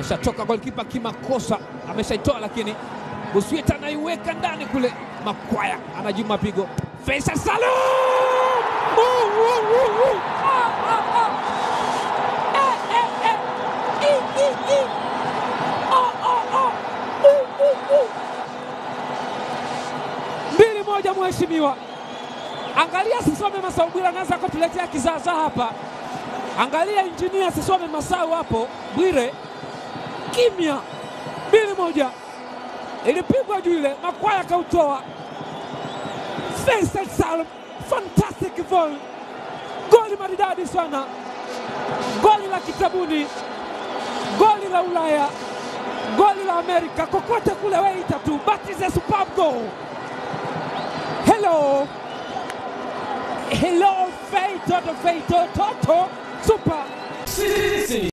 ashatoka golikipa kimakosa, ameshaitoa lakini Busweta anaiweka ndani kule. Makwaya anajuma pigo. Faisal Salum! Uh, uh, uh, uh. Ah, ah, ah. Eh, eh, eh. I, i, i. Ah, ah, ah. Uh, uh, uh. Mbili moja, mheshimiwa. Angalia Sisome Masau Bwire anaweza kutuletea kizaazaa hapa. Angalia injinia Sisome Masau hapo, Bwire kimya. Mbili moja, ilipigwa juu ile, Makwaya akautoa. Faisal Salum, fantastic goal, goli maridadi sana, goli la kitabuni, goli la Ulaya, goli la Amerika, kokote kule weita tu, but is a superb goal. Hello, hello, Fei Toto, Fei Toto, super Sisi